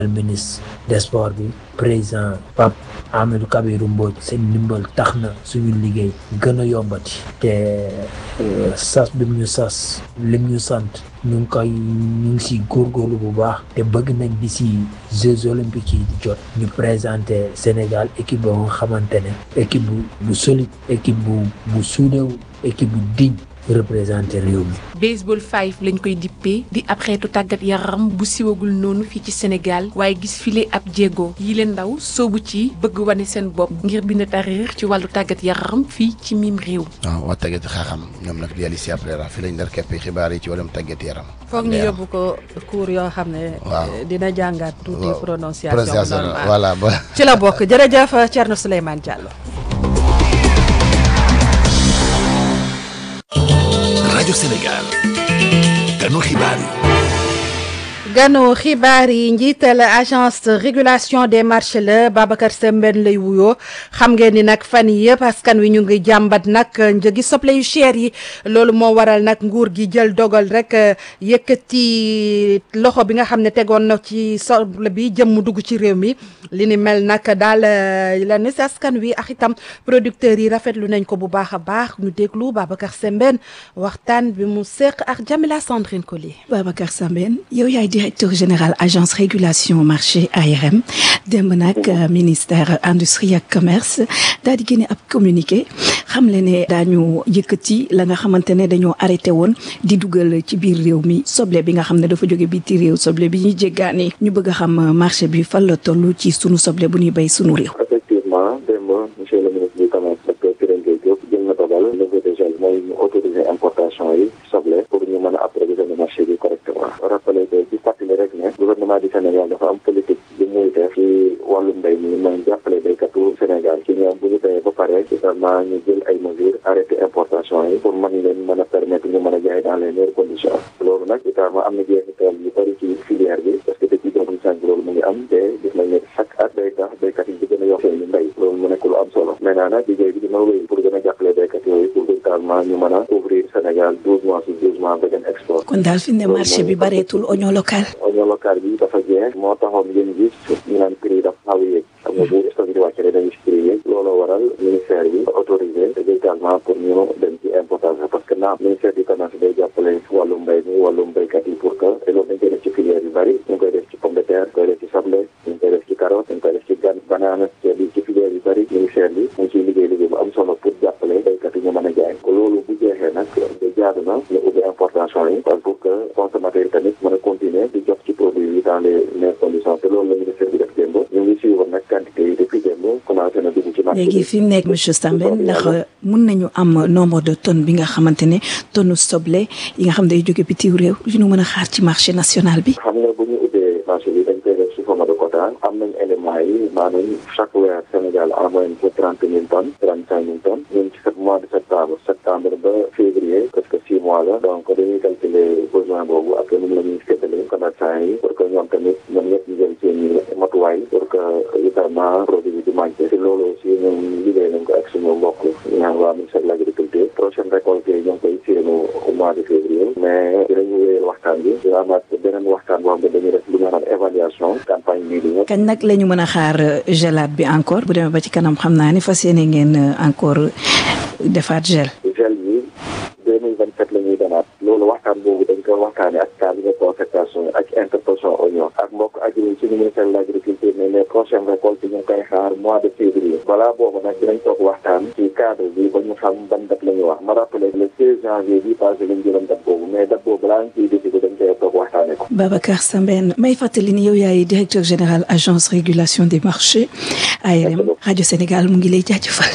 ministre des sports bi président Pape Amadou Kabirou Mbodj seen ndimbal tax na suñu liggéey gën a yombati te sas bi mu ñu sas lim ñu sant ñu ngi koy ñu ngi si góorgóorlu bu baax te bëgg nañ di si Jeux olympiques yi di jot ñu présenter Sénégal équipe boo nga xamante ne équipe bu bu solide équipe bu bu suudewu équipe bu digne représenté réew mi. baseball five lañ koy dippee di ab xeetu tàggat yaram bu siwagul noonu fii ci Sénégal waaye gis file ab jéego yi leen ndaw soobu ci bëgg wane seen bopp ngir bind tariir ci wàllu tàggat yaram fii ci miim réew. waaw waa tàggat xaaxam ñoom nag di Alicia Pereira fi lañ dar kepp xibaar yi ci wàllum tàggat yaram. foog ñu yóbbu ko cours yoo xam ne. waaw dina jàngaat tuuti prononciation. prononciation normale voilà ba. ci la bokk jërëjëf Thierno Souleymane Diallo. rajo Sénégal ganu xibaar yi ganu xibaar yi njiital agence de régulation des marchés la Babacar Sembène lay wuyoo xam ngeen ni nag fan yi yëpp askan wi ñu ngi jàmbat nag njëgi soble yu cher yi loolu moo waral nag nguur gi jël dogal rek yëkkati loxo bi nga xam ne tegoon na ci soble bi jëm mu dugg ci réew mi li ni mel nag daal la ne si askan wi ak itam producteurs yi rafetlu nañ ko bu baax a baax ñu déglu Babacar Sembène waxtaan bi mu seq ak Jamila Sandrine Collier. Babacar Sembène yow yaay directeur général agence régulation marché ARM démb nag ministère industrie ak commerce daal di génne ab communiqué xam le ne daañu yëkkati la nga xamante ne dañoo arrêté woon di dugal ci biir réew mi soble bi nga xam ne dafa jóge biti réew soble bi ñuy jéggaani ñu bëgg a xam marché bi fan la toll ci sunu soble bu ñuy béy sunu réew. effectivement démb monsieur le ministre du commerce docteur Birame Gueye Diop jël na dogal levée de gel mooy ñu autoriser importation yi soble pour ñu mën a approvisionner marché bi correctement rappelé que di fàttali rek ne gouvernement du Sénégal dafa am politique bi muy def ci wàllu mbéy mi mooy jàppale béykatu Sénégal ci ñoom bu ñu béyee ba pare également ñu jël ay mesures arrêté importation yi pour mën leen mën a permettre ñu mën a jaay dans les meilleures conditions loolu nag également am na jeexital yu bëri ci filière bi parce que depuis deux mille cinq loolu mu ngi am te gis nañ ne chaque at day tax béykat yi di gën a yokk seen mbéy loolu mu nekk lu am solo maintenant nag liggéey bi dina wéy pour gën a jàppale béykat yooyu pour véritablement ñu mën a couvrir Sénégal douze mois sur douze mois ba dem export kon daal fi ne marché bi bareetul oignon local. oignon local bi dafa jeex moo taxoon ngeen gis ñu naan prix dafa xaw a yéeg xam nga bu stock di wàcc rek dañuy prix yéeg looloo waral ministère bi autorisé également pour ñu dem ci importation parce que naam ministère du commerce day jàppale wàllu mbéy mi wàllu mbéykat yi pour que te loolu dañ koy def ci filière yu bëri ñu ngi koy def ci pomme de terre ñu koy def ci soble ñu ngi koy def ci carotte ñu ngi koy def ci gan banaana bi ci filière yu bëri ministère bi mu ngi ciy liggéey liggéey bu am solo pour jàppale béykat yi ñu mën a jaay ko loolu bu jeexee nag de jaadu na ñu ubbi importation yi pour que consommateur yi tamit mën a continuer di jot ci produit yi dans les meilleures conditions te loolu la ministère bi def démb ñu ngi suivre nag quantité yi depuis démb commencé na dugg ci marché léegi fi mu nekk monsieur Sambène ndax mun nañu am nombre de tonnes bi nga xamante ne tonne soble yi nga xam day jóge bitim réew yu ñu mën a xaar ci marché national bi. xam nga bu ñu ubbee marché bi dañ koy def sous forme de quota am nañ éléments yi maanaam chaque weer Sénégal en moyenne pour trente mille tonnes trente cinq mille tonnes ñun ci sept mois de septembre septembre ba février presque six mois la donc dañuy calculer besoin boobu ak nu mu la ñuy séddale commerçant yi pour que ñoom tamit ñoom ñëpp ñu jël seen i matuwaay pour que évidemment produit bi du manqué te loolu aussi ñun liggéey nañ ko ak suñu mbokk ñaan waa ministère de l' agriculture prochaine récolte yi ñoo ngi koy séenu au mois de février mais dinañu wéyal waxtaan bi dina amaat beneen waxtaan boo xam ne dañuy def lu ñu naan évaluation campagne bii di ñëw kañ nag la ñu mën a xaar gelaat bi encore bu demee ba ci kanam xam naa ni fas yéene ngeen encore defaat gel. gel bi deux mille vingt sept la ñuy demaat loolu waxtaan boobu dañ ko waxtaane ak cabinet concertation ak interprofession oignon ak mbokk agri ci ministère de l' agriculture ne les prochaines récoltes ñu ngi koy xaar mois de février balaa boobu nag dinañ toog waxtaan ci cadre bi ba ñu xam ban date la ñu wax ma rappelé le seize janvier bi passé lañ jëloon date boobu mais date boobu balaa ñu ciy décidé dañ koy toog waxtaane ko Babacar Sambène may fàttali ni yow yaay directeur général agence régulation des marchés ARM rajo Sénégal mu ngi lay jaajëfal.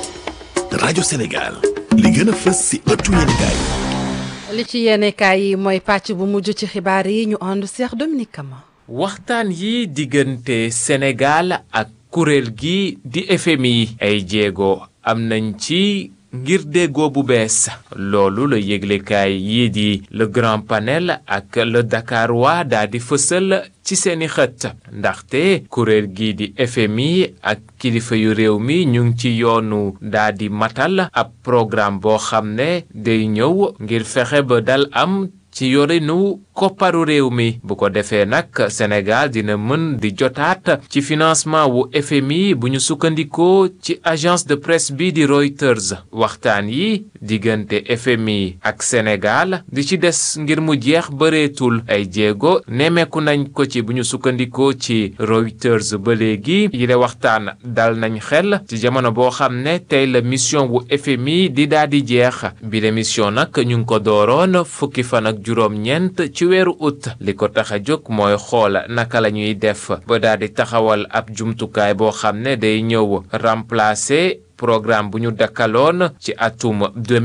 rajo Sénégal li gën a fës si ëttu yéenekaay li ci yéenekaay yi mooy pàcc bu mujj ci xibaar yi ñu ànd Cheikh Dominique Kama. waxtaan yi diggante Sénégal ak kuréel gi di FMI ay jéego am nañ ci ngir déggoo bu bees loolu la yëglekaay yii di le grand panel ak le Dakarois daa di fësal ci seeni xët ndaxte kuréel gi di FMI ak kilifa yu réew mi ñu ngi ci yoonu daa di matal ab programme boo xam ne day ñëw ngir fexe ba dal am ci yorinu kopparu réew mi bu ko defee nag Sénégal dina mën di jotaat ci financement wu FMI bu ñu sukkandikoo ci agence de presse bi di Reuters waxtaan yi diggante FMI ak Sénégal di ci des ngir mu jeex bëreetul ay jéego nemmeeku nañ ko ci bu ñu sukkandikoo ci Reuters ba léegi yile waxtaan dal nañ xel ci jamono boo xam ne tey la mission wu FMI di daal di jeex bi la mission nag ñu ngi ko dooroon fukki fan ak juróom-ñeent ci weeru août li ko tax a jóg mooy xool naka la ñuy def ba daal di taxawal ab jumtukaay boo xam ne day ñëw remplacer programme bu ñu dakkaloon ci atum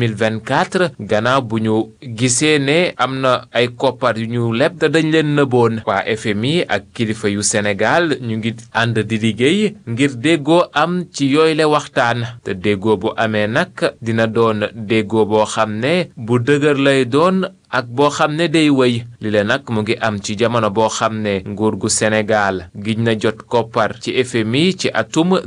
2024 gannaaw bu ñu gisee ne am na ay koppar yu ñu leb te dañ leen nëboon waa FMI ak kilifa yu Sénégal ñu ngi ànd di liggéey ngir déggoo am ci yooyle waxtaan te déggoo bu amee nag dina doon déggoo boo xam ne bu dëgër lay doon ak boo xam ne day wëy li la nag mu ngi am ci jamono boo xam ne nguur gu Sénégal giñ na jot koppar ci FMI ci atum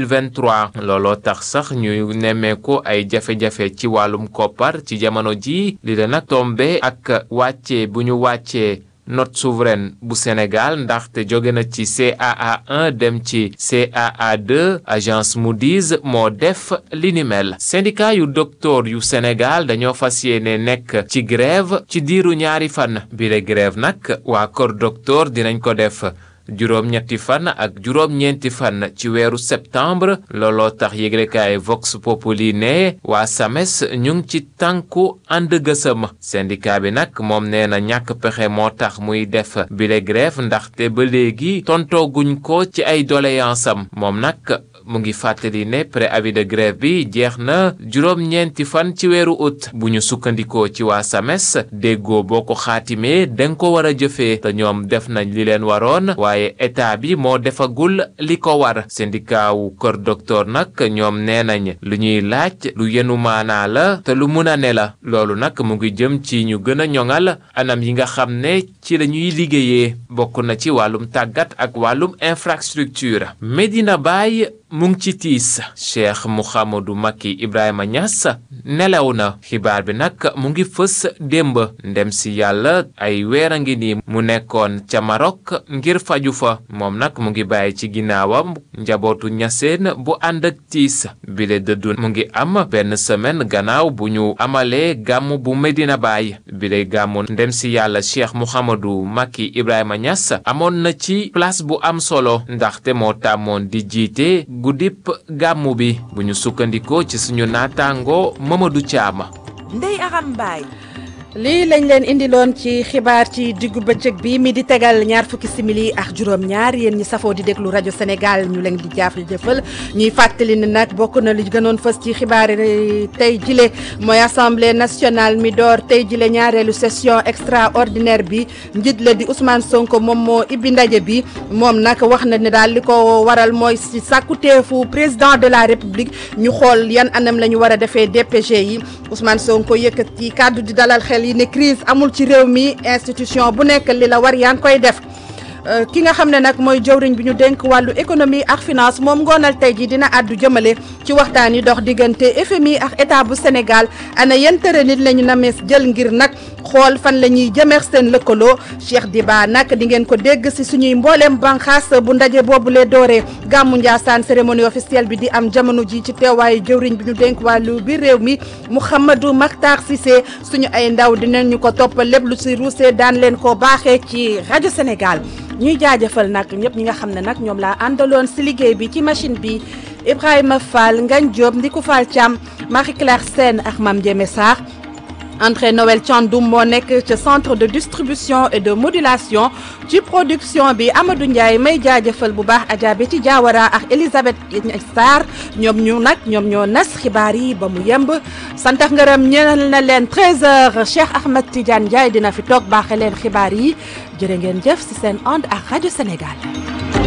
2023 looloo tax sax ñu nemmeeku ay jafe-jafe ci wàllum koppar ci jamono ji li la nag tombe ak wàcce bu ñu wàccee note souveraine bu Sénégal ndaxte jóge na ci CAA 1 dem ci CAA 2 agence Moody's moo def li ni mel syndicat yu docteur yu Sénégal dañoo fas yéene nekk ci grève ci diiru ñaari fan bile grève nag waa kër docteur dinañ ko def juróom-ñetti fan ak juróom-ñeenti fan ci weeru septembre looloo tax yéglekaay Vox Populi ne waa SAMES ñu ngi ci tànku ànd gësëm syndicat bi nag moom nee na ñàkk pexe moo tax muy def bile grève ndaxte ba léegi tontooguñ ko ci ay doléance am moom nag mu ngi fàttali ne préavis de grève bi jeex na juróom-ñeenti fan ci weeru août bu ñu sukkandikoo ci waa SAMES déggoo boo ko xaatimee danga ko war a jëfee te ñoom def nañ li leen waroon waaye état bi moo defagul li ko war syndicat wu kër docteur nag ñoom nee nañ lu ñuy laaj lu yenu maanaa la te lu mun a ne la loolu nag mu ngi jëm ci ñu gën a ñoŋal anam yi nga xam ne ci la ñuy liggéeyee bokk na ci wàllum tàggat ak wàllum infrastructure Medina Baye mu ngi ci tiis Cheikh Mouhamadou Macky Ibrahima Niass nelaw na xibaar bi nag mu ngi fës démb ndem si yàlla ay weer a ngi nii mu nekkoon ca Maroc ngir faju fa moom nag mu ngi bàyyi ci ginnaawam njabootu ñaseen bu ànd ak tiis bile dëddu mu ngi am benn semaine gannaaw bu ñu amalee gàmm bu Medina Baye bile gàmmu ndem si yàlla Cheikh Mouhamadou Macky Ibrahima Niass amoon na ci place bu am solo ndaxte moo tàmmoon di jiite guddip gàmmu bi bu ñu sukkandikoo ci suñu naataango Mamadou Thiam. Ndeye Aram Mbaye lii lañ leen indiloon ci xibaar ci diggu bëccëg bi mi di tegal ñaar fukki simili ak juróom-ñaar yéen ñi safoo di déglu rajo Sénégal ñu leen di jaaf jëfal ñuy fàttali ne nag bokk na li gënoon fës ci xibaar yi tey jile mooy assemblée nationale mi door tey jile ñaareelu session extraordinaire bi njiit la di Ousmane Sonko moom moo ibbi ndaje bi moom nag wax na ne daal li ko waral mooy si sàkkuteefu président de la république ñu xool yan anam la ñu war a defee DPG yi Ousmane Sonko yëkkati kàddu di dalal xel yi ne crise amul ci réew mi institution bu nekk li la war yaa ngi koy def ki nga xam ne nag mooy jëwriñ bi ñu dénk wàllu économie ak finance moom ngoonal tey ji dina àddu jëmale ci waxtaan yi dox diggante FMI ak état bu Sénégal ana yan tëre nit la ñu namees jël ngir nag xool fan la ñuy jëmeex seen lëkkaloo Cheikh Diba nag di ngeen ko dégg si suñuy mbooleem banxaas bu ndaje boobu lee dooree gàmmu Njaasaan cérémonie officielle bi di am jamono ji ci teewaayu jëwriñ bi ñu dénk wàllu biir réew mi Mouhamadou Makhtar Cissé suñu ay ndaw dinañ ñu ko toppal lépp lu si ruusee daan leen ko baaxee ci rajo Sénégal ñuy jaajëfal nag ñëpp ñi nga xam ne nag ñoom laa àndaloon si liggéey bi ci machine bi Ibrahima Fall Ngagne Diop Ndiku Fall Thiam Marie Claire Sène ak Mame Diémé Sarr André Noël Thiandoum moo nekk ca centre de distribution et de modulation ci production bi Amadou Ndiaye may jaajëfal bu baax Adja Betty Diawara ak Elisabeth Sarr ñoom ñu nag ñoom ñoo nas xibaar yi ba mu yemb santax ngërëm ñeel na leen 13h Cheikh Ahmed Tidiane Ndiaye dina fi toog baaxe leen xibaar yi jërë ngeen jëf ci seen ànd ak rajo Sénégal.